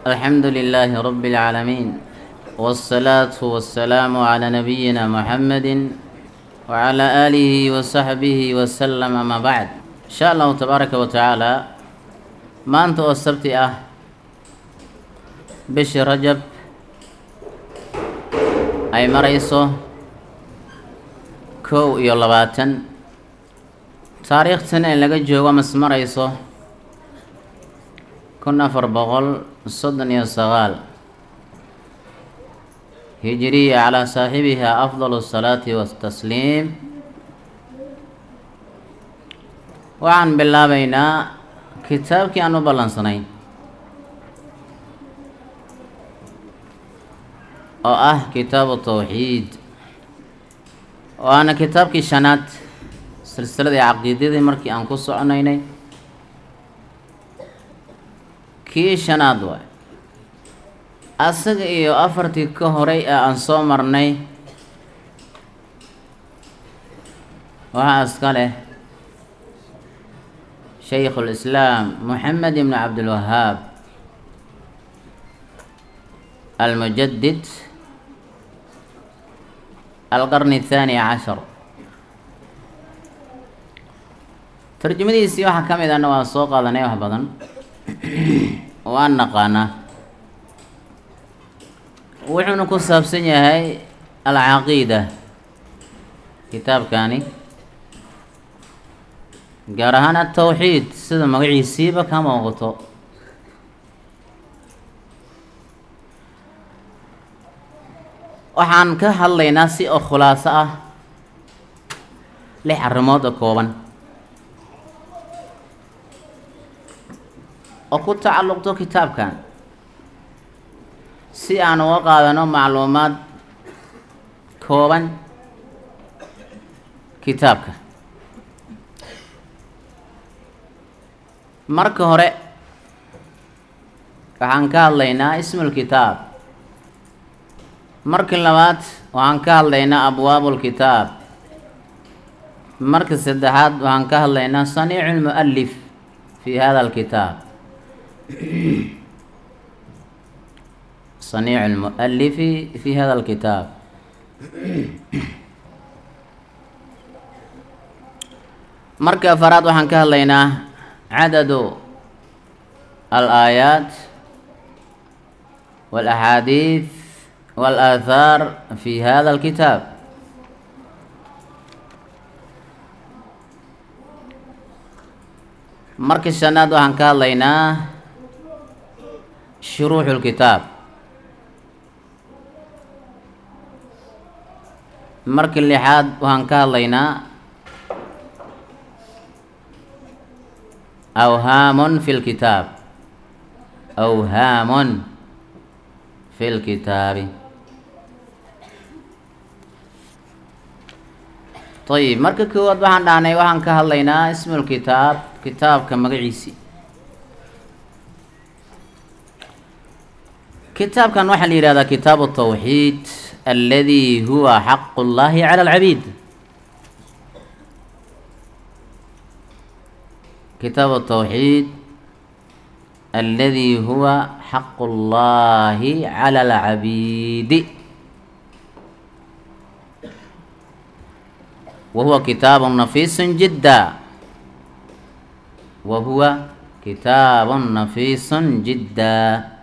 الحمد لله رب العالمين والصلاة والسلام على نبينا محمد وعلى آله وصحبه وسلم ما بعد إن شاء الله تبارك وتعالى ما أنت السبت أه بش رجب أي مريصو كو iyo labaatan taariikhtana in laga joogo mas marayso kun afar boqol soddon iyo sagaal hijiriya calaa saaxibiha afdal الsalaati watasliim waxaan bilaabaynaa kitaabkii aan u ballansanayn oo ah kitaabu tawxiid waana kitaabkii shanaad silsiladii caqiidadii markii aan ku soconaynay kii shanaad waay asaga iyo afartii ka horay ee aan soo marnay waxaa iska leh shaykhu lislaam moxamed ibn cabdilwahaab almujadid alqarni athaani cashar tarjumadiisii waxaa ka mid ahna waan soo qaadanay wax badan waan naqaanaa wuxuuna ku saabsan yahay alcaqiida kitaabkani gaar ahaan atawxiid sida magaciisiiba ka muuqato waxaan ka hadlaynaa si oo khulaaso ah lix arrimood oo kooban oo ku tacalluqto kitaabkan si aan uga qaadano macluumaad kooban kitaabka marka hore waxaan ka hadlaynaa ismulkitaab marka labaad waxaan ka hadlaynaa abwaabulkitaab marka saddexaad waxaan ka hadlaynaa saniicu lmu'alif fi hada alkitaab saniicu lmu'alifi fi hada alkitaab marka afaraad waxaan ka hadlaynaa cadadu al-aayaat wal-axaadiid wal-aathaar fi hada alkitaab marka shanaad waxaan ka hadlaynaa shuruuxu lkitaab marka lixaad waxaan ka hadlaynaa awhaamun fi lkitaab awhaamun fi lkitaabi ayib marka koowaad waxaan dhahnay waxaan ka hadlaynaa ismulkitaab kitaabka magaciisi kitaabkan waxaa la yihahdaa kitaabu tawxiid aladi huwa xaqu llahi cala alcabiid kitaabu tawxiid aladi huwa xaqu llahi cala alcabiidi wa huwa kitaabu nafiisu jidda wa huwa kitaabu nafiisu jidda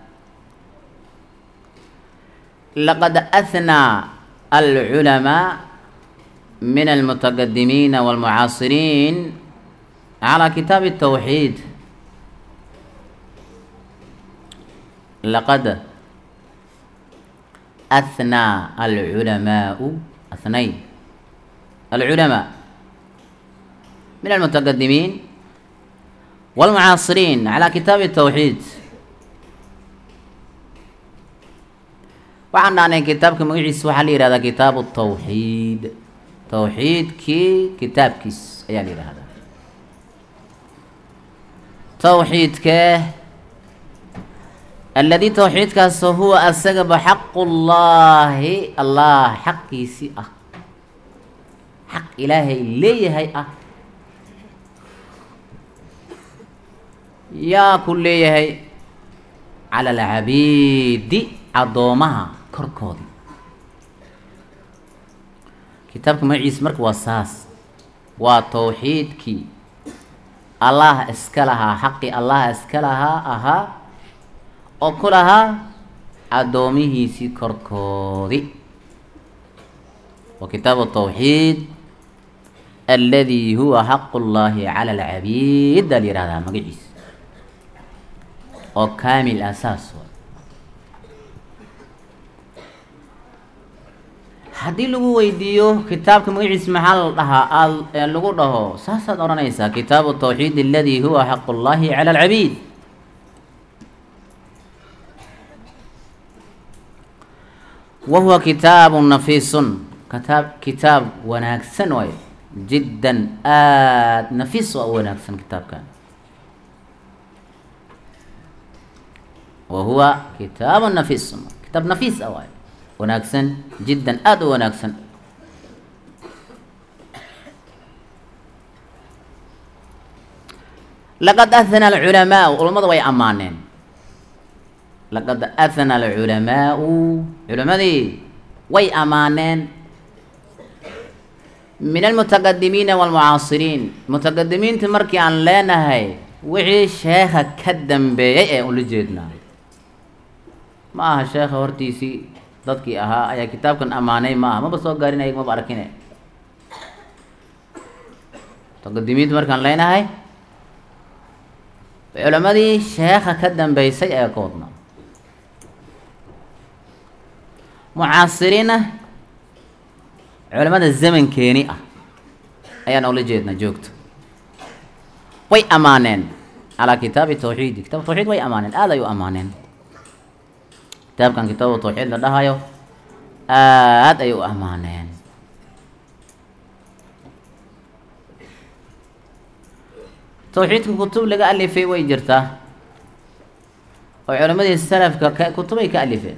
laqad ahnaa alculamaa min almutaqadimiina walmucaasiriin calaa kitaabi الtawxiid laqad ahnaa alculamaau ahnay alculamaa min almutaqadimiin walmucaasiriin calaa kitaabi الtawxiid waxaan dhahnay kitaabka magaciisa waxaa la yihahdaa kitaabu tawxiid tawxiidkii kitaabkiis ayaa la yihahdaa tawxiidkee aladi tawxiidkaas huwa asagaba xaqu llaahi allah xaqiisii ah xaq ilaahay leeyahay ah yaa ku leeyahay cala alcabiidi addoomaha korkoodii kitaabka magaciisa marka waa saas waa towxiidkii allah iska lahaa xaqii allah iska lahaa ahaa oo ku lahaa addoomihiisii korkoodi wa kitaabu tawxiid aladi huwa xaqu llahi cala alcabiid aa la yihahdaa magaciisa oo kaamil ah saas wa haddii lagu weydiiyo kitaabka magaciisa maxaa la dhahaa aad lagu dhaho saasaad odhanaysaa kitaabu tawxiid aladi huwa xaqu llahi cala alcabiid wa huwa kitaabu nafiisun kitaab kitaab wanaagsan waayo jiddan aad nafiis waa u wanaagsan kitaabkan wa huwa kitaabu nafiisun kitaab nafiis ah waayo wanaagsan jiddan aada u wanaagsan laqad ahana alculamaau culammada way ammaaneen laqad ahana alculamaau culammadii way ammaaneen min almutaqadimiina walmucaasiriin mutaqadimiinta markii aan leenahay wixii sheekha ka dambeeyey ee ula jeednaa ma aha sheekha hortiisii dadkii ahaa ayaa kitaabkan ammaanay ma aha maba soo gaarin ayag maba arkine mutaqadimiinta markaan leenahay culammadii sheekha ka dambeysay ayaa ka wadnaa mucaasiriina culamada zamankeeni ah ayaan ula jeednaa joogto way ammaaneen calaa kitaabi tawxiidi kitaab tawxiid way ammaaneen aada ay u ammaaneen kitaabkan kitaabu tawxiid la dhahayo aada ay u ammaaneen tawxiidka kutub laga alifay way jirtaa oo culammadii salafka ka kutubay ka alifeen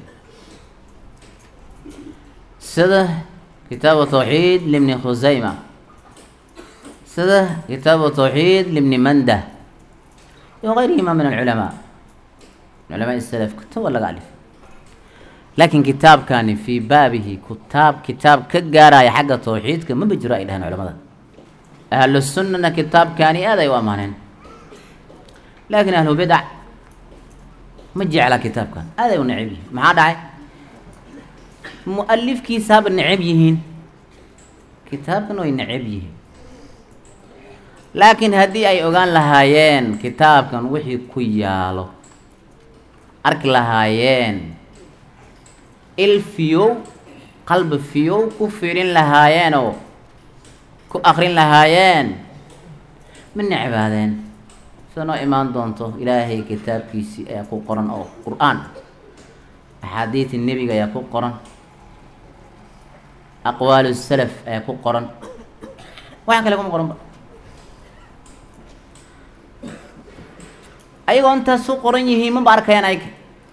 sida kitaabu tawxiid libni khusayma sida kitaabu tawxiid libni mandah iyo gayrihima min alculamaa culamaa salaf kutuba laga alifay laakiin kitaabkani fii baabihi kutaab kitaab ka gaaraya xagga tawxiidka maba jiro ay dhaheen culamada ahlu sunnana kitaabkani aad ay u ammaaneen laakiin ahlu bidac ma jecla kitaabkan aad ay u necab yihiin maxaa dhacay mu-alifkiisaaba necab yihiin kitaabkan way necab yihiin laakiin haddii ay ogaan lahaayeen kitaabkan wixii ku yaalo arki lahaayeen il fiyow qalbi fiyow ku fiirin lahaayeenoo ku akrin lahaayeen ma necbaadeen sida noo imaan doonto ilaahay kitaabkiisii ayaa ku qoran oo qur-aan axaadiidi nebiga ayaa ku qoran aqwaalu salaf ayaa ku qoran waxaan kale kuma qoranba ayagoo intaas u qoran yihiin maba arkayaan ayga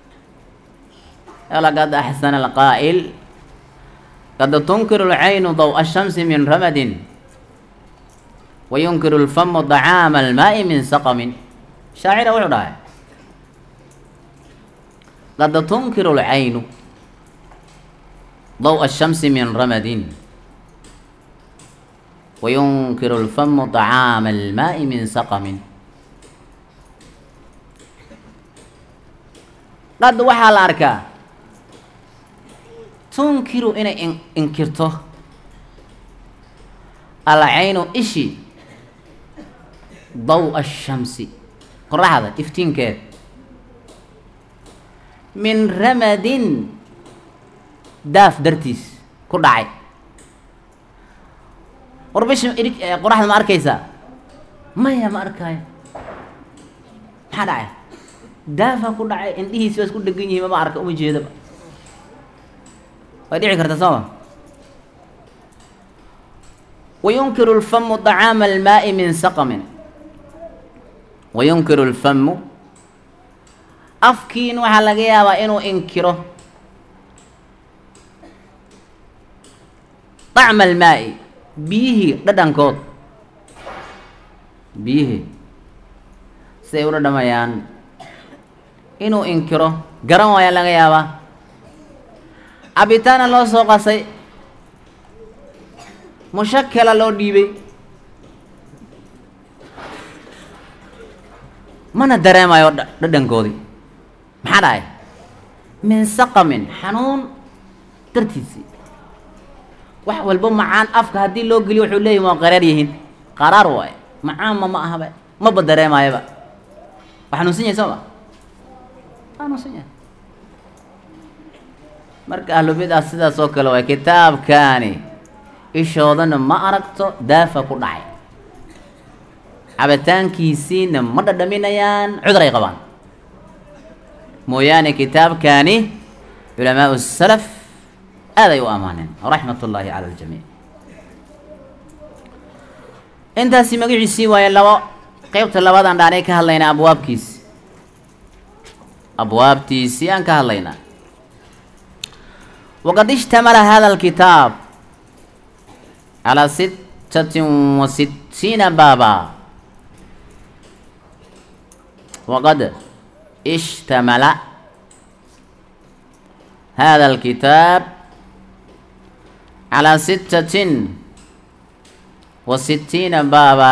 laqad axsana alqaa'il qad tunkiru lcaynu daw'a shamsi min ramadin wayunkiru lfamu dacaama almaa'i min saqamin shaacira wuxuu dhahay qad tunkiru lcaynu daw'a shamsi min ramadin wayunkiru lfamu dacaama almaa'i min saqamin qad waxaa la arkaa tunkiru inay in inkirto alcaynu ishi daw-a shamsi qoraxda iftiinkeed min ramadin daaf dartiis ku dhacay war bisha idig qoraxda ma arkaysaa maya ma arkaayo maxaa dhacay daafaa ku dhacay indhihiisi waa isku dhegan yihiin mama arka uma jeedaba way dhici karta sooma wayunkiru lfamu dacaama almaa'i min saqamin wayunkiru lfamu afkiin waxaa laga yaabaa inuu inkiro dacma almaa'i biyihii dhadhankood biyihii siday u dhadhamayaan inuu inkiro garan waaya laga yaabaa cabitaana loo soo qasay mushakala loo dhiibay mana dareemayo dha- dhadhankoodii maxaa dhahay min saqamin xanuun dartiisii wax walba macaan afka haddii loo geliyo wuxuu leeyahi waa qaraar yihiin qaraar waaye macaanma ma ahaba maba dareemaayaba waa xanuunsan yahay soo ma xanuunsan yahay marka ahlubidaa sidaas oo kale waay kitaabkaani ishoodana ma aragto daafa ku dhacay cabitaankiisiina ma dhadhaminayaan cudur ay qabaan mooyaane kitaabkaani culamaau salaf aad ay u ammaaneen raxmat ullaahi cala aljamiic intaasi magaciisii waaye labo qeybta labaadaan dhaanay ka hadlaynaa abwaabkiisi abwaabtiisii aan ka hadlaynaa waqad ishtamala hada alkitaab calaa sittatin wa sittiina baaba waqad ishtamala hada alkitaab calaa sittatin wa sittiina baaba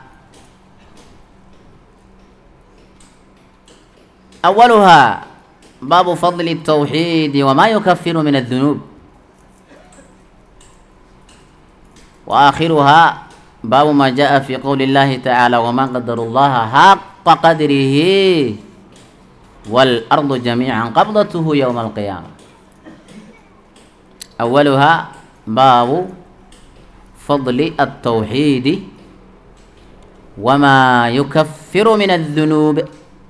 أولها باب فضل التوحيد وما يكفر من الذنوب وآخرها باب ما جاء في قول الله تعالى وما قدر الله حق قدره والأرض جميعا قبضته يوم القيامة أولها باب فضل التوحيد وما يكفر من الذنوب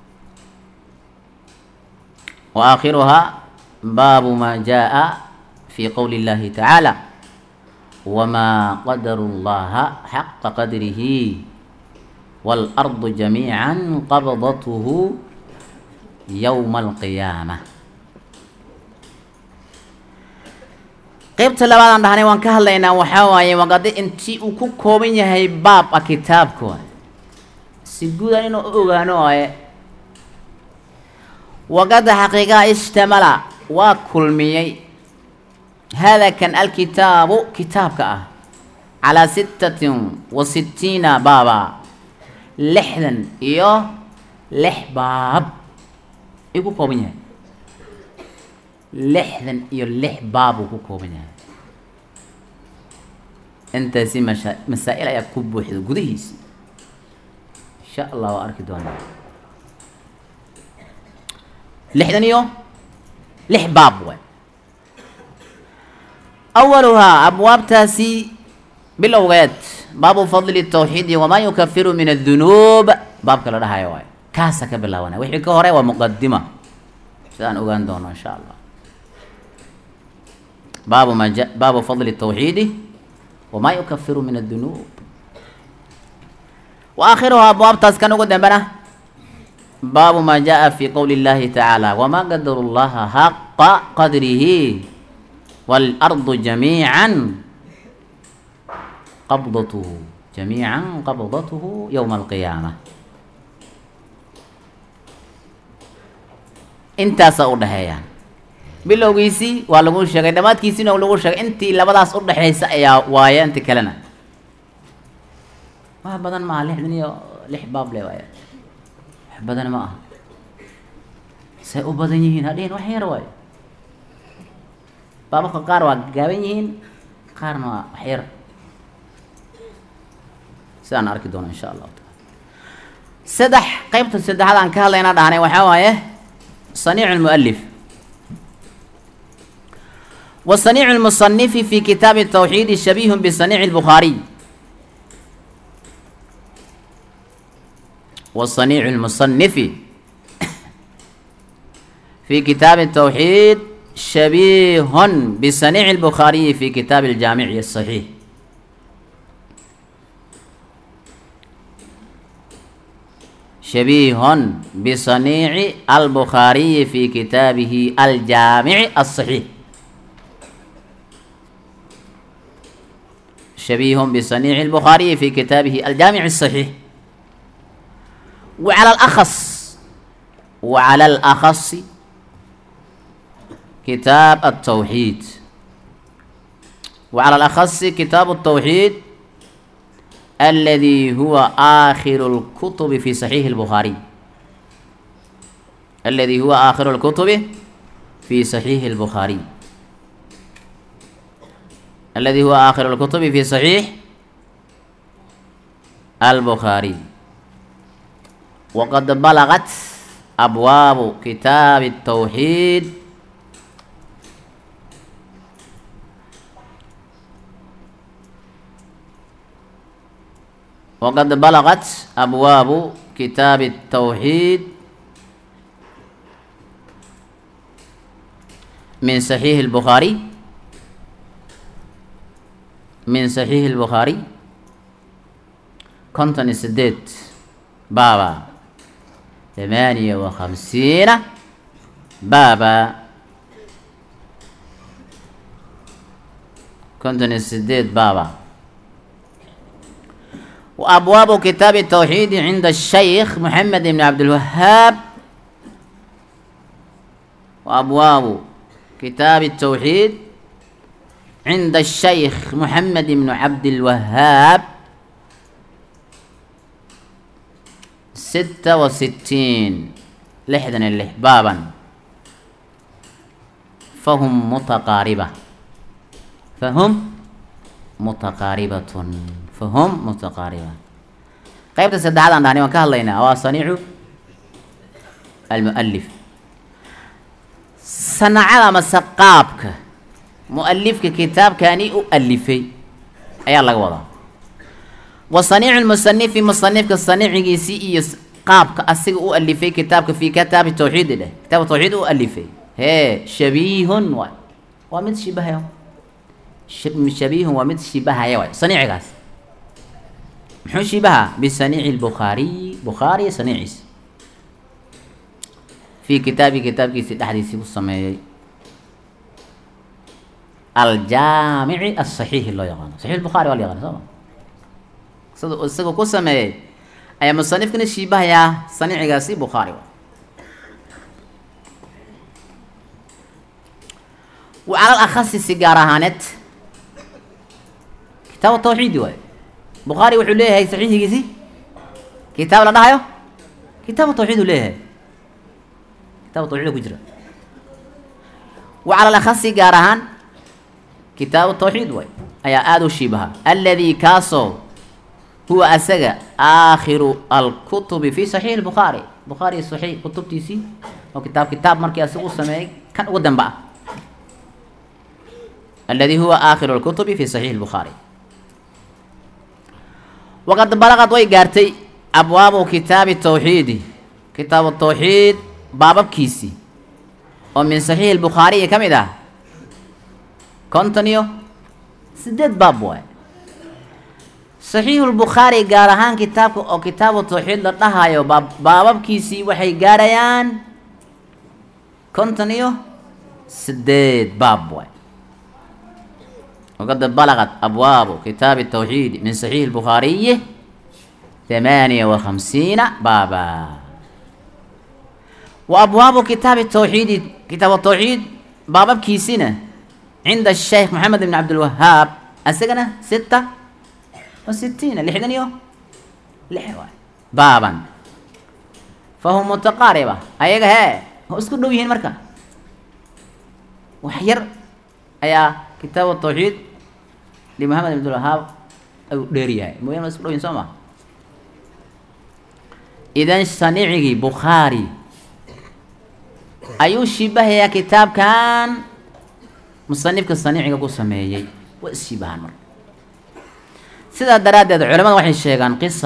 وآخرها باب ما جاء في قول الله تعالى وما قدر الله حق قدره والأرض جميعا قبضته يوم القيامة qaybta labaadaan dhahnay waan ka hadlaynaa waxaa waaye waqadi intii uu ku kooban yahay baab a kitaabka si guudan inuu u ogaano waaye waqada xaqiiqaha ishtamala waa kulmiyey hada kan alkitaabu kitaabka ah calaa sittatin wa sittiina baaba lixdan iyo lix baab ayuu ku kooban yahay lixdan iyo lix baab uu ku kooban yahay intaasi masha masaa-il ayaa ku buuxda gudihiisi insha allah waa arki doonaa lixdan iyo lix baab waay awaluhaa abwaabtaasi bilowgeed baabu fadli tawxiidi wamaa yukafiru min adunuub baabka la dhahayo waay kaasa ka bilaabanaya wixii ka hore waa muqadima sidaan ogaan doono insha allah baabu ma ja baabu fadli tawxiidi wamaa yukafiru min adunuub wa aakhiruhaa abwaabtaas kan ugu dambena baabu ma jaءa fi qowli اllahi tacaalى wma qadaru llaha xaqa qadrihi wاlardu jamiica qabdathu jamiica qabdathu ywma alqiyaama intaasaa u dhexeeyaan bilowgiisii waa lagu sheegay dhammaadkiisiina lagu sheegay intii labadaas udhexaysa ayaa waaye inti kalena wax badan maaha lixdan iyo lix baab le waay wax badan ma aha say u badan yihiin hadhihin wax yar waayo baababka qaar waa gaaban yihiin qaarna waa wax yar sidaan arki doono insha allahu taala saddex qeybta saddexaad aan ka hadlayna dhahnay waxaa waaye صنيع المؤلف وصنيع المصنف في كتاب التوحيد شبيه بصنيع البخاري وصنيع المصنف في كتاب التوحيد شبيه بصنيع البخاري في كتاب الجامع الصحيح شبيه بصنيع البخاري في كتابه الجامع الصحيح شبيه بصنيع البخاري في كتابه الجامع الصحيح وعلى الأخص wa cala alakhasi kitaab altawxiid wa cala alakhasi kitaabu altawxiid aladi huwa aakhiru lkutubi fi saxiixi lbukhaariy aladi huwa aakhiru lkutubi fi saxiixi lbukhaariy aladi huwa aakhiru lkutubi fi saxiix albukhaariy waqad balagat abwaabu kitaabi الtawxiid waqad balagat abwaabu kitaabi الtawxiid min saxiixi اlbukhaariy min saxiixi اlbukhaariy konton iyo sideed baaba ثمانية وخمسين بابا كنت السديد بابا وأبواب كتاب التوحيد عند الشيخ محمد بن عبد الوهاب وأبواب كتاب التوحيد عند الشيخ محمد بن عبد الوهاب ستة وستين لحدا اللح بابا فهم متقاربة فهم متقاربة فهم متقاربة قيبت السدعات عن دعني وكهل لنا أو صنيع المؤلف صنع مسقابك مؤلفك كتاب كاني أؤلفي أي الله وضع وصنيع المصنف مصنفك صنيعيسي iyo qaabka asiga u alifay kitaabka fi kitaab tawxiid leh kitaab tawxiid u alifay he shabihun wa waa mid shibahaya shabihun waa mid shibahaya waay saniicigaas muxuu shibaha bisaniici lbukhaariy bukhaari saniiciis fi kitaabi kitaabkiisi dhexdiisii ku sameeyey aljaamici asaxiixi loo yaqaano saxiix bukhaari waa la yaqaana soo ma sida isagoo ku sameeyey ayaa musanifkana shiibahayaa saniicigaasi bukhaari wa cala alakhasi si gaar ahaaneed kitaab tawxiidi waayo bukhaari wuxuu leeyahay saxiixigiisi kitaab la dhahayo kitaab tawxiid uu leeyahay kitaab tawxiid ku jira wa cala alakhasi gaar ahaan kitaabu tawxiid waayo ayaa aada u shiibaha alladii kaasoo huwa asaga aakhiru alkutubi fi saxiix lbukhaari bukhaari saxiix kutubtiisii oo kitaab kitaab markii asaga u sameeyey kan ugu damba ah aladi huwa aakhiru lkutubi fi saxiix lbukhaari waqad balaqad way gaartay abwaabu kitaabi tawxiidi kitaabu tawxiid baababkiisii oo min saxiix lbukhaariyi ka mid ah konton iyo sideed baab waay saxiixu lbukhaari gaar ahaan kitaabka oo kitaabu tawxiid la dhahayo baab baababkiisii waxay gaarayaan konton iyo sideed baab waay waqad balaqat abwaabu kitaabi tawxiidi min saxiixi lbukhaariyi ثمانية وخمسين بابا وأبواب كتاب التوحيد كتاب التوحيد بابا كيسينة عند الشيخ محمد بن عبد الوهاب السجنة ستة وستين لحدن يوم لحوا بابا فهم متقاربة أيها هي هو اسكت دويهن مركا وحير أيا كتاب التوحيد لمحمد بن عبد الوهاب أو ديريا مهم اسكت دويهن سوما idan sanicigii bukhaari ayuu shibahayaa kitaabkan musanifka saniciga ku sameeyey waa isshibahaan marka sidaa daraaddeed culamada waxay sheegaan qisa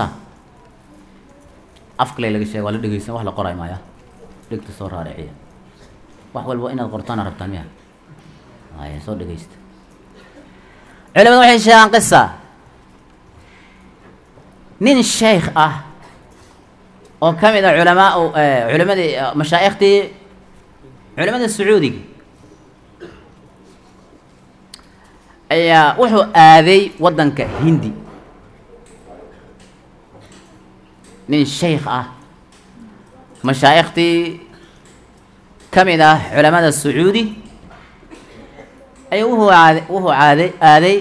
afkale laga sheega waa la dhegeysan wax la qoray maaya dhegta soo raariciya wax walba inaad qortaana rabtaan miya ay soo dhegeysta culamada waxay sheegaan qisa nin sheekh ah oo ka mid a culamaa culamadii mashaa'ikhtii culamada sacuudiga ayaa wuxuu aaday waddanka hindi nin sheikh ah mashaa'ikhtii ka mid ah culamada sacuudi ayuu wuxuu aad wuxuu aaday aaday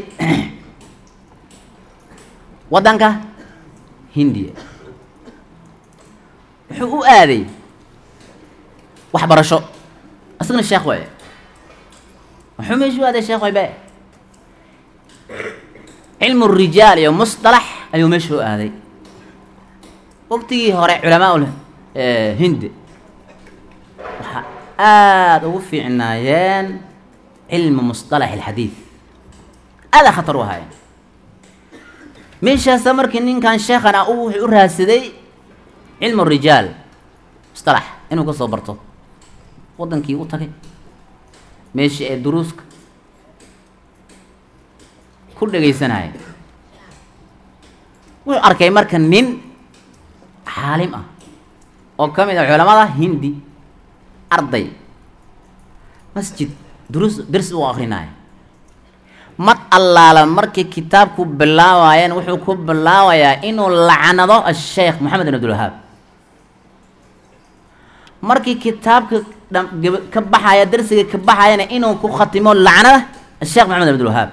waddanka hindiya wuxuu u aaday waxbarasho asagna sheekh waaye wuxuu meeshu u aaday sheekh waybe cilmu rijaal iyo musطalax ayuu meesha u aaday waqtigii hore culamaa hindi waxaa aada ugu fiicnaayeen cilmu musطalax اlxadiid aada khatar u ahaayeen meeshaasa markii ninkan sheekhan ah u wuxuu u raadsaday cilmu rijaal musطalax inuu ka soo barto waddankii u tagay meeshii ee duruuska ku dhegaysanaya wuxuu arkay marka nin xaalim ah oo ka mid ah culamada hindi arday masjid duruus ders u akrinaya mar allaala markii kitaabku bilaabayeen wuxuu ku bilaabayaa inuu lacnado asheekh moxamed bin abdulwahaab markii kitaabka ka baxaya dersiga ka baxayana inuu ku khatimo lacnada asheekh moxamed bin abdulwahaab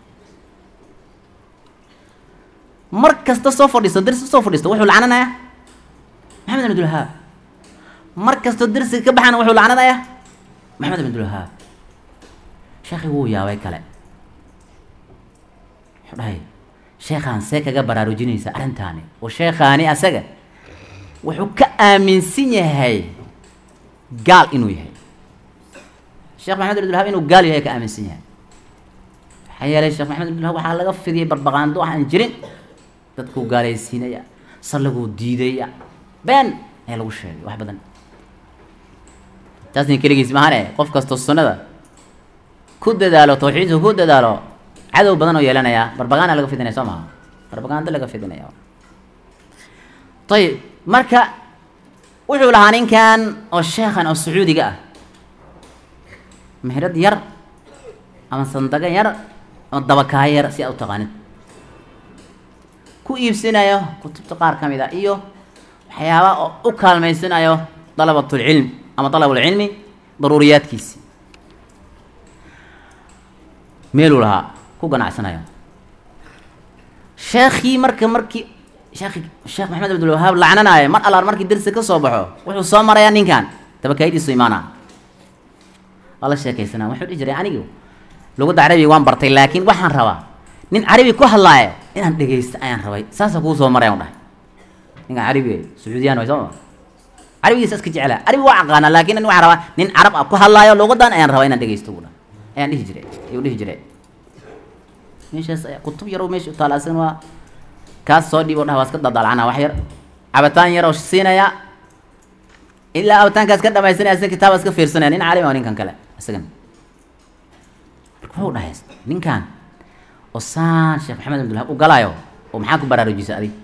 mar kasta soo fadhiisto dersi soo fadhiisto wuxuu lacnanayaa maxamed bin abdulwahaab mar kastoo dersiga ka baxana wuxuu lacnanayaa maxamed bin abdulwahaab sheekhi wuu yaabay kale wuxuu dhahay sheekhaan see kaga baraarujinaysa arrintaani oo sheekhaani asaga wuxuu ka aaminsan yahay gaal inuu yahay sheekh maxamed bin abdulwahaab inuu gaal yahay ka aaminsan yahay maxaa yeelay sheekh maxamed bin abdulwahaab waxaa laga fidiyay barbaqaando waxaan jirin dadkuu gaalaysiinaya sallaguu diidaya been ayaa lagu sheegay wax badan taasna keligiis mahane qof kastoo sunnada ku dadaalo tawxiidka ku dadaalo cadow badan oo yeelanaya barbagaana laga fidinaya soo maha barbagaando laga fidinaya ayib marka wuxuu lahaa ninkan oo sheekhan oo sacuudiga ah mehrad yar ama sandaga yar ama dabakaaya yar si aad u taqaanid ku iibsinayo kutubta qaar ka mid a iyo waxyaaba oo u kaalmaysanayo dalabatulcilm ama dalabulcilmi daruuriyaadkiisi meeluu lahaa ku ganacsanayo sheekhii marka markii sheekhi sheekh maxamed abdulwahaab lacnanayo mar allaar markii dersi ka soo baxo wuxuu soo marayaa ninkan dabakaayadiisu imaana waa la sheekaysanaa wuxuu dhihi jiray anigu lugadda carabiga waan bartay laakiin waxaan rabaa nin carabi ku hadlaayo inaan dhegaysto ayaan rabay saasa kuu soo maraya dhahay ninkan carabiga sacuudiyaan way sooma carabigiisa iska jeclaa carabi waa aqaana laakiin ani waxaan rabaa nin carab ah ku hadlaayo lugadan ayaan rabaa inaan dhegaysto buu dhahay ayaan dhihi jiray ayuu dhihi jiray meeshaas ayaa kutub yarow meesha u taala asagana waa kaas soo dhiib o dhaha waa iska dadalcana wax yar cabitaan yar oo siinaya ilaa cabitaankaas ka dhamaysanaya asna kitaaba iska fiirsanaya nin caalim oo ninkan kale isagan marka wuxuu dhahay ninkan oo saan sheekh maxamed abdulhab u galaayo oo maxaa ku baraarujisa adig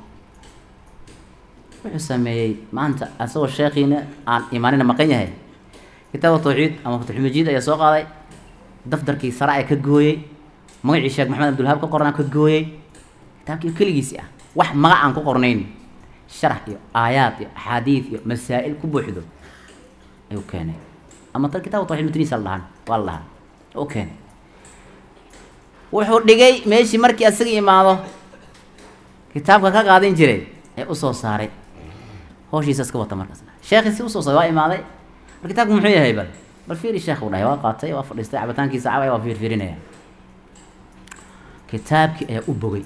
wuxuu sameeyey maanta asagoo sheekhiina aan imaanina maqan yahay kitaaba tawxiid ama fatxumajiid ayaa soo qaaday daftarkii sare ayaa ka gooyey magacii sheekh maxamed abdulhab ka qornaa ka gooyey kitaabkii keligiisi ah wax magac aan ku qornayn sharax iyo aayaad iyo axaadiid iyo masaa'il ku buuxdo ayuu keenay ama tan kitaab tawxiid matniisa la dhahan waa la dhahaa u keenay wuxuu dhigay meeshii markii asaga imaado kitaabka ka qaadan jiray ee usoo saaray hawshiisa iska wata markaasna sheekhi si usoo saaray waa imaaday mar kitaabku muxuu yahay bal bal fiiri sheekh uu dhahay waa qaatay waa fadhiistay cabitaankiisa cabay waa fiirfiirinaya kitaabkii ayaa u bogay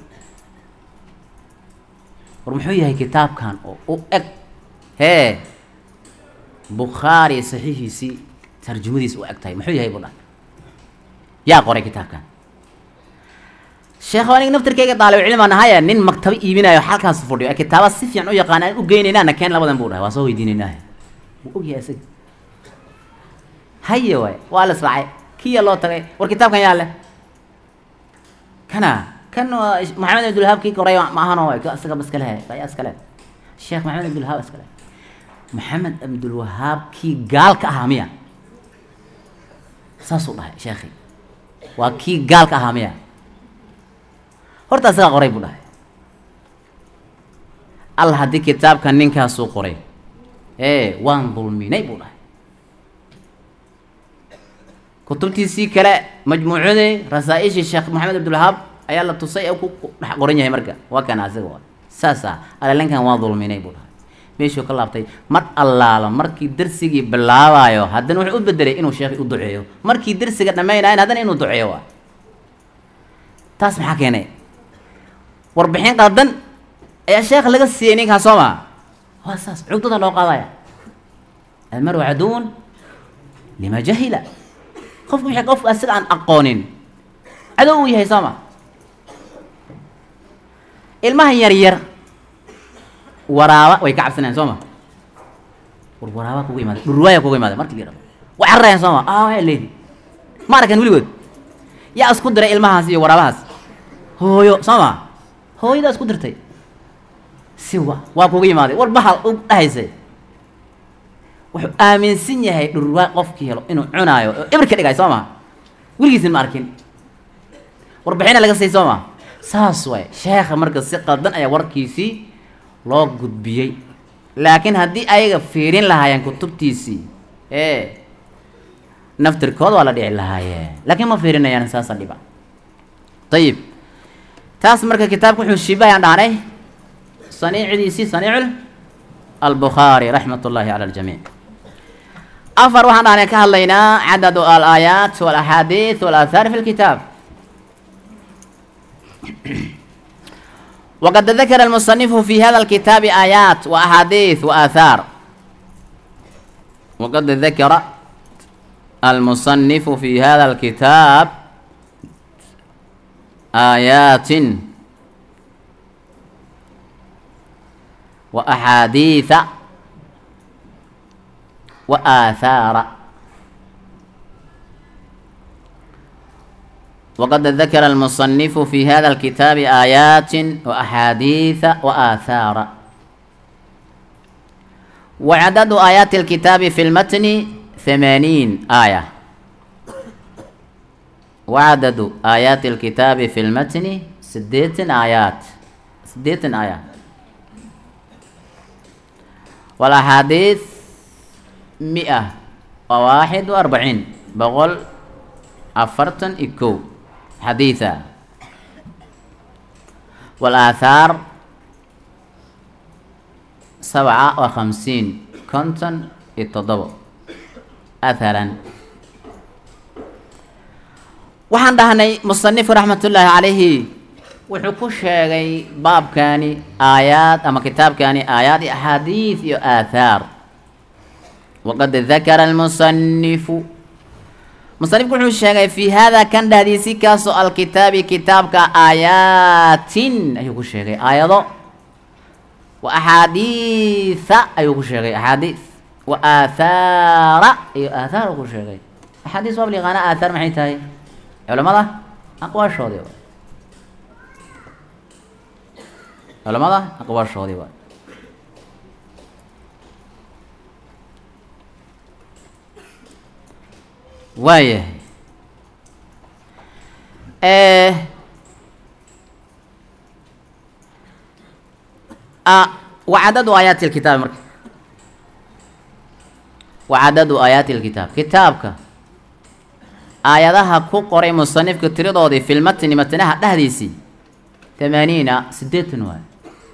war muxuu yahay kitaabkan oo u eg hee bukhaari saxiixiisii tarjumadiisa u eg tahay muxuu yahay buu dhahay yaa qoray kitaabkan sheekh aniga naftarkeyga daalib cilmaan ahaya nin maktabo iibinayo halkaas fadhiyo ee kitaaba si fiican u yaqaan aan u geynaynaana keen labadan buu dhahay waa soo weydiinaynaa wuu ogyahay isaga haye waay waa la israacay kiya loo tagay war kitaabkan yaa leh kana kan waa maxamed abdulhaab kii koray ma ahano waay ka isaga iska lehe ayaa iska leh sheekh maxamed abdulhaab iska leh maxamed abdulwahaab kii gaalka ahaa miya saasuu dhahay sheekhi waa kii gaalka ahaa miya horta isagaa qoray buu dhahay alla haddii kitaabka ninkaasuu qoray ee waan dulminay buu dhahay kutubtiisii kale majmuucadii rasaa-ishii sheekh maxamed abdulwahaab ayaa la tusay ee ku dhex qoran yahay marka waa kana asiga waa saasa alelankan waa dulminay buu dhahay meeshuu ka laabtay mar allaala markii darsigii bilaabayo haddana wuxuu u bedelay inuu sheekhi u duceeyo markii darsiga dhammaynayan haddana inuu duceeyo waa taas maxaa keenay warbixin qaldan ayaa sheekh laga siiyey ninkaa soo maa waa saas cugdada loo qaadaya almaru caduwun lima jahila qofku wixii qofku asiga aan aqoonin cadow uu yahay soo ma ilmaha yar yar waraaba way ka cabsanayaan soo ma war waraaba kuga imaada dhurwaaya kuga imaada markii la yidhahdo way cararayaan soo ma ah waa leedi ma arkan weligood yaa isku diray ilmahaas iyo waraabahaas hooyo soo ma hooyadaa isku dirtay si wa waa kuga imaaday war bahal u dhahaysay wuxuu aaminsan yahay dhurwaa qofkii helo inuu cunaayo oo ibir ka dhigay soo ma weligiisin ma arkin warbixina laga siiyay soo ma saas waay sheekha marka si qaldan ayaa warkiisii loo gudbiyey laakiin haddii ayaga fiirin lahaayeen kutubtiisii ee naftirkooda waa la dhici lahaayeen laakiin ma fiirinayaan saasa dhiba ayib taas marka kitaabka wuxuu shibahayaan dhahnay saniicidiisii saniicul albukhaari raxmat ullaahi cala aljamiic afar waxaan dhahnay ka hadlaynaa cadadu alaayaat walaxaadiid walaahaar fi lkitaab waqad dakara almusanifu fi hada alkitaabi aayaat wa axaadiid wa aathaar waqad dakara almusanifu fi hada alkitaab aayaatin wa axaadiida wa aathaara waqad dakara almusanifu fi hada alkitaabi aayaatin wa axaadiida wa aathaara wa cadadu aayaati alkitaabi fi lmatni ثمانين آية وعدد آيات الكتاب في المتن سديت آيات سديت آيات والأحاديث مئة وواحد وأربعين بقول أفرتن إكو حديثا والآثار سبعة وخمسين كنتن التضبط atharan waxaan dhahnay musanifku raxmatullaahi calayhi wuxuu ku sheegay baabkani aayaad ama kitaabkani aayaad iyo axaadiid iyo aathaar waqad dakara almusanifu musanifku wuxuu sheegay fi hada kan dhahdiisi kaasoo alkitaabi kitaabka aayaatin ayuu ku sheegay aayado wa axaadiisa ayuu ku sheegay axaadiis wa aathaara iyo aathaar uu ku sheegay axaadiis waa liqaana aathaar maxay tahay culamada aqwaashoodii waay culamada aqwaashoodii waay waayahay wacadadu aayaati lkitaabi marka wacadadu aayaati lkitaab kitaabka aayadaha ku qoray musanifka tiradoodii filmatni matnaha dhexdiisii tamaaniina siddeetan waay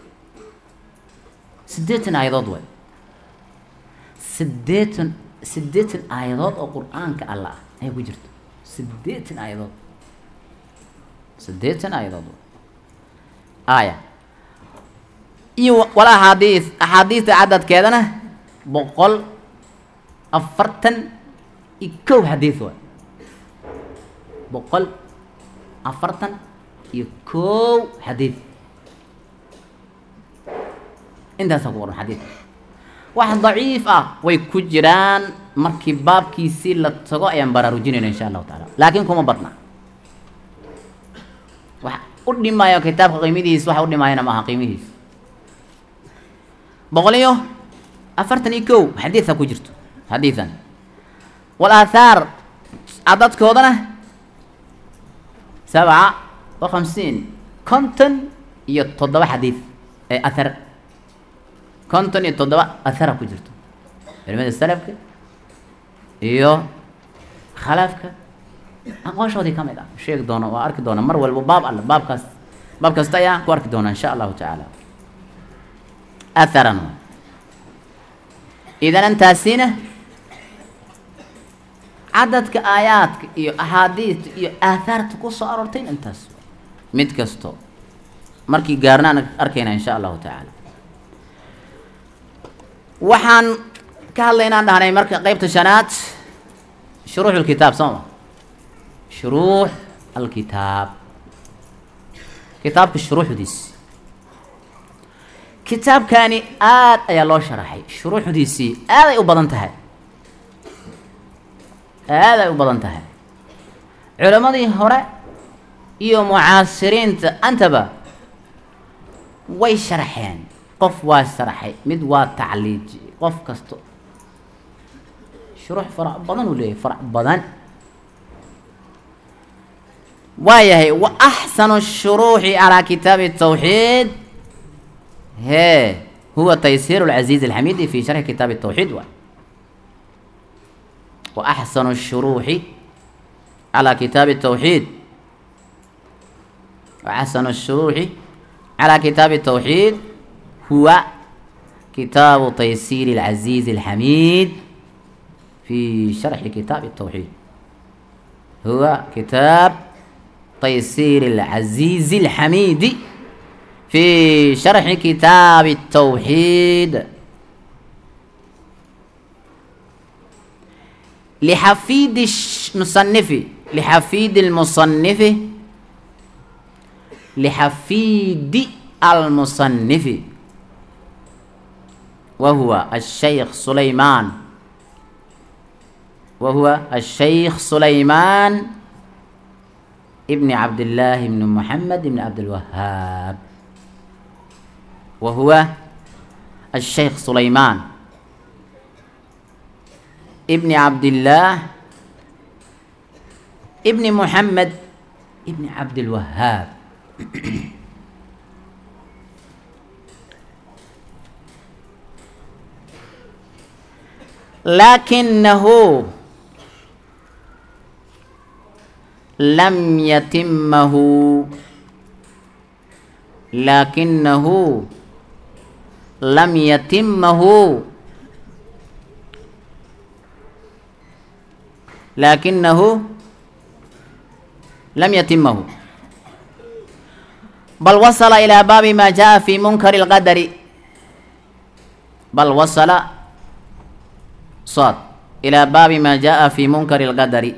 siddeetan aayadood waay siddeetan siddeetan aayadood oo qur-aanka alla ah ayaa ku jirto siddeetan aayadood siddeetan aayadood aaya iyo wal axaadiis axaadiista cadadkeedana boqol afartan iyo kow xadiis waay boqol afartan iyo kow xadiid intaasaa ku qoran xadiid wax daciif ah way ku jiraan markii baabkiisii la tago ayaan baraarujinayna insha allahu taala laakiin kuma badna wax u dhimaayo kitaabka qiimidiis waxa u dhimaayana maaha qiimihiis boqol iyo afartan iyo kow xadiida ku jirto xadiidan wal aathaar cadadkoodana sabca wa khamsiin konton iyo toddoba xadiid ee athar konton iyo toddoba athara ku jirto culimada salafka iyo khalaafka aqwaashoodii ka mid ah sheegi doono waa arki doona mar walba baab alle baabkaas baab kasta ayaa ku arki doona insha allahu tacaala atharan idan antaasina cadadka aayaadka iyo axaadiista iyo aathaarta ku soo aroortay intaas mid kasto markii gaarna aan arkayna insha allahu tacaala waxaan ka hadlaynaan dhahnay marka qeybta shanaad shuruux lkitaab soo ma shuruux alkitaab kitaabka shuruuxdiis kitaabkani aad ayaa loo sharaxay shuruuxdiisii aad ay u badan tahay aad ay u badan tahay culammadii hore iyo mucaasiriinta antaba way sharaxeen qof waa sharaxay mid waa tacliijiyey qof kasto shuruux farac badan uu leeyahay farac badan waayahay wa axsanu shuruuxi calaa kitaabi tawxiid hee huwa taysiir lcaziiz alxamidi fi sharxi kitaabi tawxiid waay wa axsanu shuruuxi calaa kitaabi tawxiid wa axsanu shuruuxi calaa kitaabi tawxiid huwa kitaabu taysiir alcaziiz alxamiid fi sharxi kitaabi tawxiid huwa kitaab تيسير العزيز الحميد في شرح كتاب التوحيد لحفيد المصنف لحفيد المصنف لحفيد المصنف وهو الشيخ سليمان وهو الشيخ سليمان ابن عبد الله بن محمد بن عبد الوهاب وهو الشيخ سليمان ابن عبد الله ابن محمد ابن عبد الوهاب لكنه لم يتمه لكنه لم يتمه لكنه لم يتمه بل وصل إلى باب ما جاء في منكر القدر بل وصل صاد إلى باب ما جاء في منكر القدر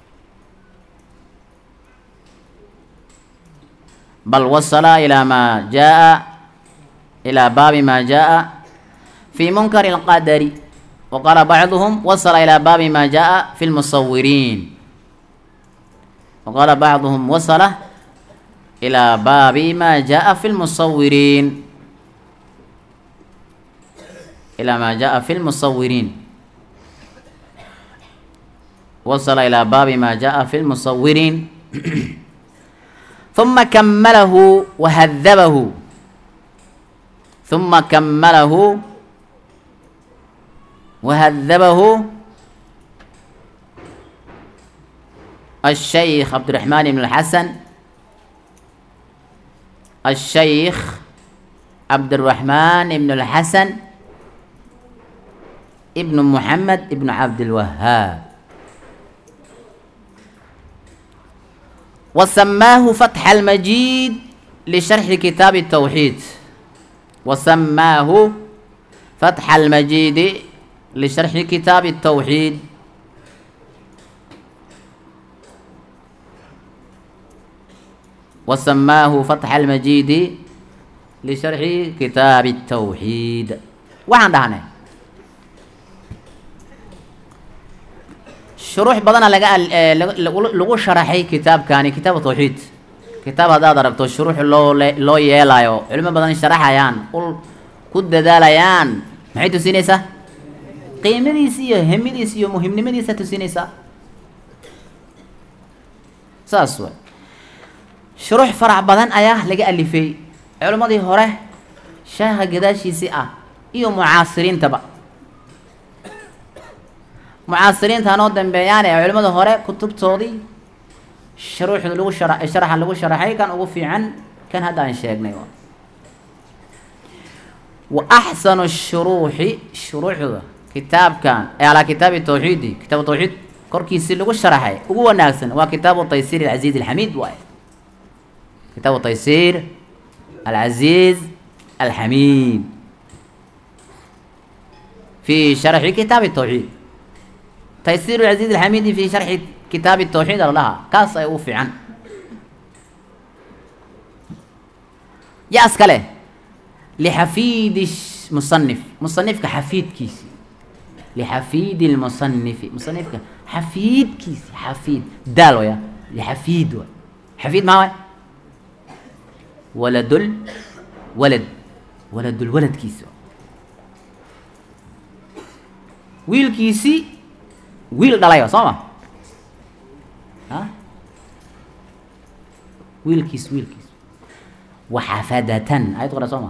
بل وصل إلى ما جاء إلى باب ما جاء في منكر القدر وقال بعضهم وصل إلى باب ما جاء في المصورين وقال بعضهم وصل إلى باب ما جاء في المصورين إلى ما جاء في المصورين وصل إلى باب ما جاء في المصورين ثم كمله وهذبه ثم كمله وهذبه الشيخ عبد الرحمن بن الحسن الشيخ عبد الرحمن بن الحسن ابن محمد ابن عبد الوهاب وسماه فتح المجيد لشرح كتاب التوحيد وسماه فتح المجيد لشرح كتاب التوحيد وسماه فتح المجيد لشرح كتاب التوحيد وعن دهنا شروح بدنا لقى لقوا شرحي كتاب كان كتاب التوحيد كتاب هذا ضربته شروح لو لو يلايو علم بدنا شرحيان قل كد داليان maxay tusinaysaa qiimadiisa iyo hemidiisa iyo muhimnimadiisa tusinaysaa saas way shuruux farac badan ayaa laga alifay culimmadii hore sheekha gadaashiisii ah iyo mucaasiriintaba mucaasiriinta hanoo dambeeyaan ee culimmada hore kutubtoodii shuruuxda lagu shara sharaxa lagu sharaxay kan ugu fiican kan hadda aan sheegnay wa axsanu shuruuxi shuruuxda kitaabkan ee alaa kitaabi tawxiidi kitaabu tawxiid korkiisii lagu sharaxay ugu wanaagsan waa kitaabu taysiir alcaziiz alxamiid waaye kitaabu taysiir alcaziiz alxamiid fi sharxi kitaabi tawxiid taysiir alcaziiz alxamiidi fi sharxi kitaabi tawxiid alalaha kaas ay ugu fiican yaas kale lixafiidi musanif musanifka xafiidkiisi lixafiidi lmusanifi musanifka xafiidkiisi xafiid daal waya lixafiid waay xafiid maa waay waladul walad waladul waladkiisi wiilkiisi wiil dhalay soo ma a wiilkiis wiilkiis waxafadatan ayad qora soo ma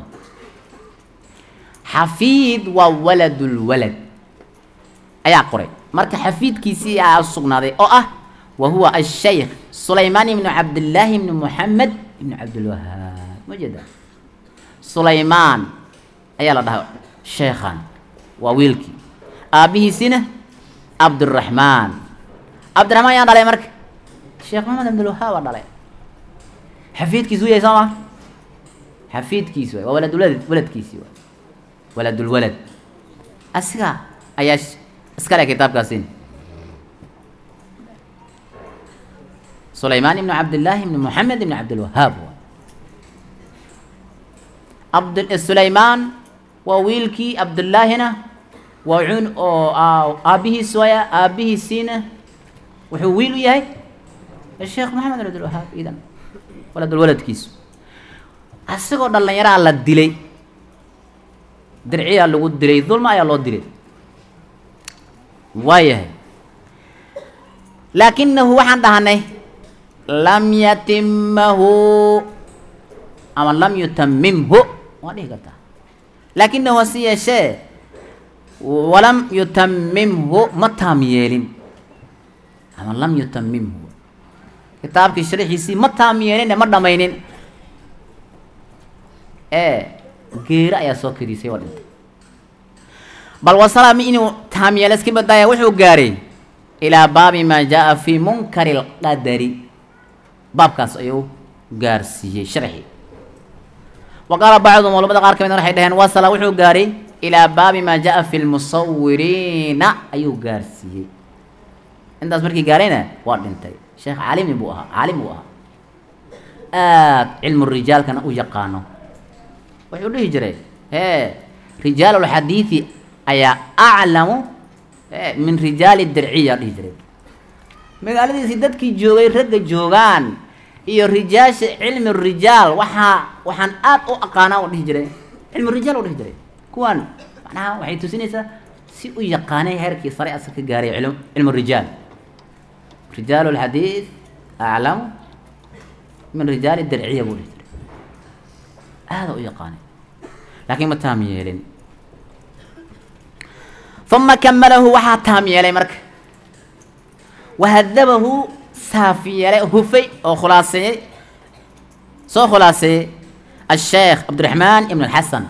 xafiid waa waladulwalad ayaa qoray marka xafiidkiisii aa sugnaaday oo ah wa huwa ashaykh sulaymaan ibnu cabdillaahi ibnu moxamed ibnu cabdilwahaab ma jeeda sulaymaan ayaa la dhahaa sheekhan waa wiilkii aabbihiisina cabdiraxmaan cabdiraxmaan yaa dhalay marka sheekh maxamed cabdilwahaab aa dhalay xafiidkiisu yahay soo ma xafiidkiisi waay waa waladulwalad waladkiisii waay waladulwalad asiga ayaa iskale kitaabkaasi sulaymaan ibnu cabdillaahi ibnu moxamed ibnu cabdilwahaab waay abd sulaymaan waa wiilkii cabdullaahina waa cun oo aabbihiis waaya aabbihiisiina wuxuu wiil u yahay sheekh maxamed bin cabdilwahaab idan waladulwaladkiisu asagoo dhallinyaraa la dilay dirciyaa lagu dilay dulma ayaa loo dilay waayahay laakinahu waxaan dhahanay lam yatimahu ama lam yutamimhu waa dhihi kartaa laakinahu hase yeeshee walam yutamimhu ma taam yeelin ama lam yutamimhu kitaabkii sharixiisii ma taam yeelin ma dhamaynin ee geero ayaa soo kariisay waa dhintay bal wasalami inuu taam yeelo iska badaaya wuxuu gaaray ilaa baabi maa jaa fii munkari lqadari baabkaas ayuu gaarsiiyey sharxii wa qaala bacduhum culamada qaar ka midna waxay dhaheen wasala wuxuu gaaray ilaa baabi maa jaa fi lmusawiriina ayuu gaarsiiyey intaas markii gaarayna waa dhintay sheekh caalimi buu ahaa caalim buu ahaa aad cilmu rijaalkana u yaqaano wuxuu dhihi jiray hee rijaal lxadiidi ayaa aclamu min rijaali dirciya dhihi jiray magaaladiisii dadkii joogay ragga joogaan iyo rijaasha cilmi rijaal waxaa waxaan aad u aqaanaa u dhihi jiray cilmi rijaal u dhihi jiray kuwan macnaha waxay tusinaysaa si u yaqaanay heerkii sare asal ka gaaray cilm cilmu rijaal rijaal lxadiid aclamu min rijaali dirciya buu dhihi jiray aada u yaqaanay laakiin ma taam yeelin uma kamalahu waxaa taam yeelay marka wahadabahu saaf yeelay hufay oo khulaaseeyey soo khulaaseeyey asheekh cabdiraxmaan ibn alxasan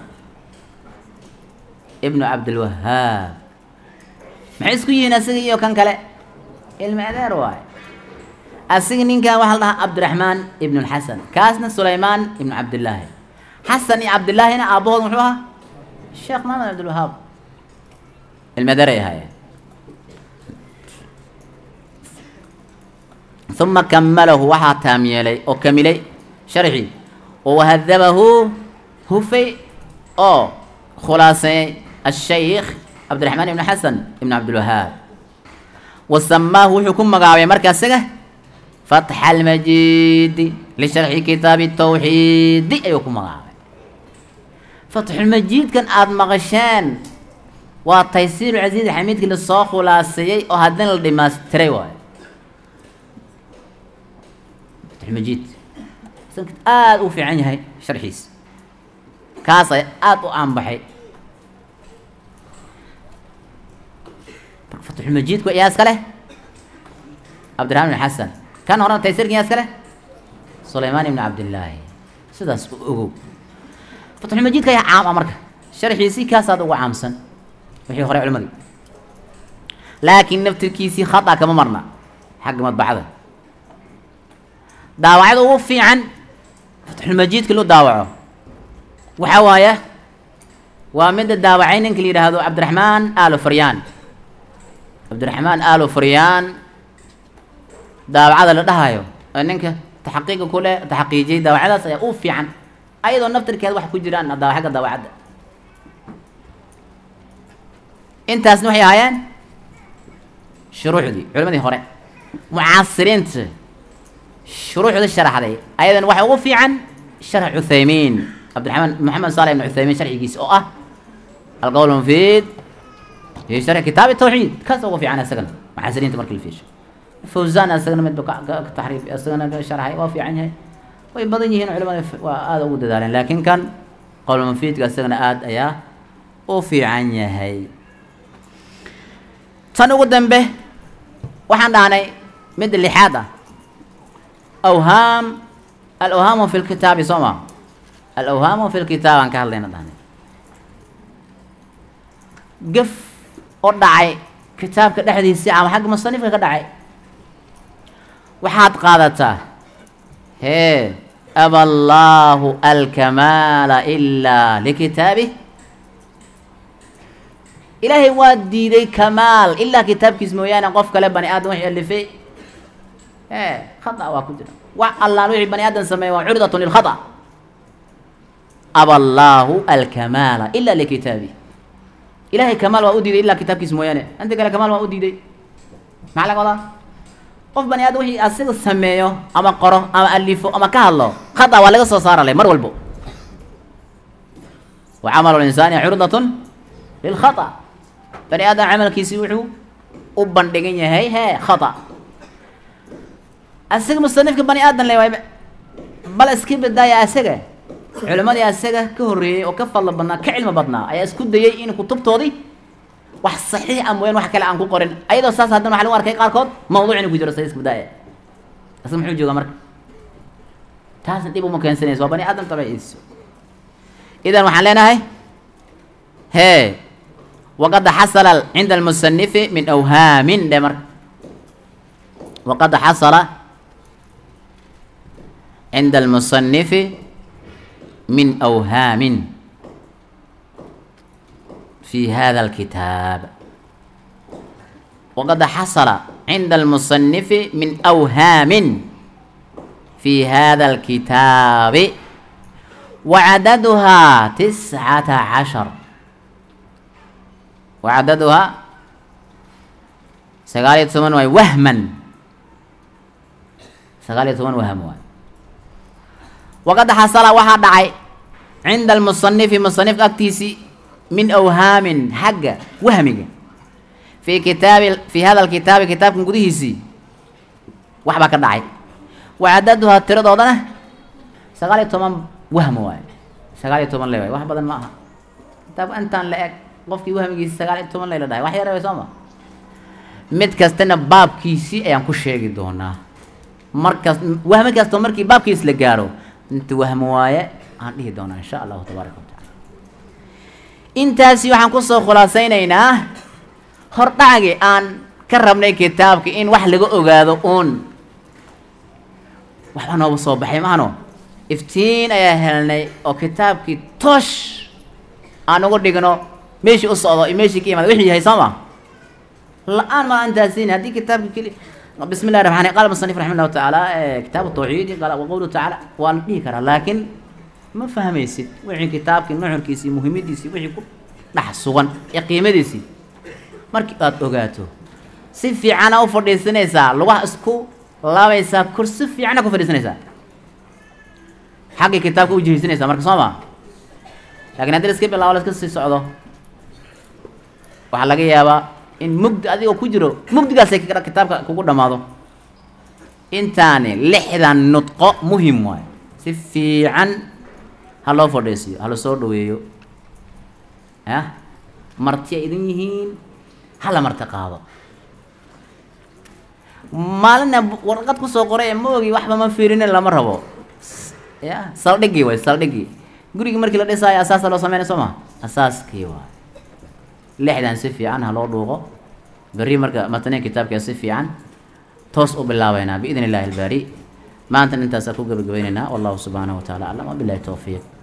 ibnu cabdilwahaab maxay isku yihiin asiga iyo kan kale ilmi adeer waaye asiga ninkan waxaa la dhahaa cabdiraxmaan ibn alxasan kaasna sulaymaan ibnu cabdillaahi xasan iyo cabdillaahina aabbahood muxuu ahaa sheekh maxamed cabdilwahaab ilmaderay ahaayeen uma kamalahu waxaa taam yeelay oo kamilay sharxii oo wahadabahu hufay oo khulaaseeyey ashaykh cabdiraxmaan ibn xasan ibn cabdilwahaab wa samaahu wuxuu ku magacaabay marka isaga fatxa almajiidi lisharxi kitaabi tawxiidi ayuu ku magacaabay fatxulmajiidkan aada maqasheen waa taysiiru casiiz xamiidkii lasoo khulaaseeyey oo haddana la dhimaystiray waayo fatxulmajiid aada u fiican yahay sharxiis kaas ay aada u aanbaxay fatxulmajiidku yaa iska leh cabdiraxmaan ibn xasan kan horena taysirkan yaa iska leh sulaymaan ibn cabdillaahi sidaas u ogow fatxulmajiidka ayaa caam ah marka sharxiisii kaasaad uga caamsan wixii hore culimadii laakiin naftirkiisii khata kama marna xagga madbacada daawacada ugu fiican fatxulmajiidka loo daawaco waxaa waaya waa midda daawacay ninka la yidhaahdo cabdiraxmaan aalo faryaan cabdiraxmaan aalo faryaan daawacada la dhahayo ee ninka taxaqiiqa ku leh taxaqiijiyay daawacadaas ayaa u fiican ayadoo naftirkeeda wax ku jiraan daawa xagga daawacadda intaasna waxay ahaayeen shuruuxdii culimadii hore mucaasiriinta shuruuxda sharaxday ayadan waxa ugu fiican sharx cuthaymiin cabdiraxmaan maxamed saale ibn cuthaymiin sharxigiisa oo ah alqowl mufiid fi sharxi kitaab tawxiid kaas ugu fiican isagana mucaasiriinta marka la fiisho fawzan isagana midba ka taxriif isagana ka sharxay waa fiican yahay way badan yihiin culimada waa aada ugu dadaaleen laakiin kan qowl mufiidka isagana aada ayaa u fiican yahay tan ugu dambe waxaan dhahnay midda lixaad ah awhaam alawhaamu fi lkitaabi soo ma alawhaamu fi lkitaab aan ka hadlayna dhahnay gaf oo dhacay kitaabka dhexdiisii ama xagga musanifka ka dhacay waxaad qaadataa hee aba allaahu alkamaala ilaa likitaabih ilaahay waa diiday kamaal ilaa kitaabkiis mooyaane qof kale bani aadam wixii alifay e khata waa ku jira wax allaan wixii bani aadam sameeye waa curdatun lilkhata aba allaahu alkamaala ilaa likitaabih ilahay kamaal waa u diiday ilaa kitaabkiis mooyaane inta kale kamaal waa u diiday maxaa laga wadaa qof bani aadam wixii asiga sameeyo ama qoro ama alifo ama ka hadlo khata waa laga soo saarale mar walbo wa camalu linsaani curdatun lilkhata bani aadam camalkiisii wuxuu u bandhigan yahay hee khata asaga musanifka bani aadan le waay bal iska badaaya asaga culimadii asaga ka horreeyey oo ka fadlo badnaa ka cilmi badnaa ayaa isku dayay in kutubtoodii wax saxiix a mooyaan wax kale aan ku qorin ayadoo saas haddana waxa lagu arkay qaarkood mawduuc inuu ku jiro sa iska badaaya asaga muxuu joogaa marka taasna dhib uma keensanayso waa bani aadam tabaciiso idan waxaan leenahay hee waqad xasala cinda almusanifi min awhaamin dhe marka waqad xasala cinda almusanifi min awhaamin fi hada alkitaab waqad xasala cinda almusanifi min awhaamin fi hada alkitaabi wacadaduhaa tiscata cashar wacadaduhaa sagaal iyo toban waay wahman sagaal iyo toban wahm waay waqad xasala waxaa dhacay cinda almusanifi musanifka agtiisii min awhaamin xagga wahmiga fii kitaabi fii hada alkitaabi kitaabkan gudihiisii wax baa ka dhacay wacadaduhaa tiradoodana sagaal iyo toban wahm waay sagaal iyo toban le waay wax badan ma aha kitaabka intaan la eg qofkii wahmigiisi sagaal iyo toban layla dhahay wax yar way soo ma mid kastana baabkiisii ayaan ku sheegi doonaa markas wahmi kastoo markii baabkiis la gaaro inta wahmi waaye aan dhihi doonaa insha allahu tabaaraka wa tacala intaasi waxaan kusoo khulaasaynaynaa hordhacgi aan ka rabnay kitaabka in wax laga ogaado uun waxbaa nooga soo baxay maano iftiin ayaa helnay oo kitaabkii toosh aan ugu dhigno meeshii u socdo iyo meeshii ka imaada wixii yahay soo ma la-aan ma antaasin haddii kitaabka keli bismi llahi raxmaan qaala musanif raxima llahu tacaala kitaabu tawxiid qaala waqowluhu tacaala waa la dhihi karaa laakiin ma fahmaysid wixii kitaabkii nuxurkiisii muhiimadiisii wixii ku dhex sugan ee qiimadiisii markii aad ogaato si fiicana u fadhiisanaysaa lugaha isku laabaysaa kursi fiicana ku fadhiisanaysaa xaggii kitaabka u jihaysanaysaa marka soo ma lakin haddii laska bilaabo laska sii socdo waxaa laga yaabaa in mugdi adigoo ku jiro mugdigaasay kitaabka kugu dhammaado intaani lixdan nudqo muhim waayo si fiican ha loo fadhiisiyo ha la soo dhaweeyo ah marti ay idin yihiin hala marti qaado maalina warqad kusoo qoray ee ma ogi waxba ma fiirinin lama rabo ya saldhigii way saldhigii gurigii markii la dhisaayo asaasa loo sameynay soo ma asaaskii waay lixdan si fiican ha loo dhuuqo berri marka mataniya kitaabkaa si fiican toos u bilaabeynaa biidn illahi albaari maanta intaasaa ku gebagabaynaynaa wallahu subxaanahu wa tacala aclam wabilahi towfiiq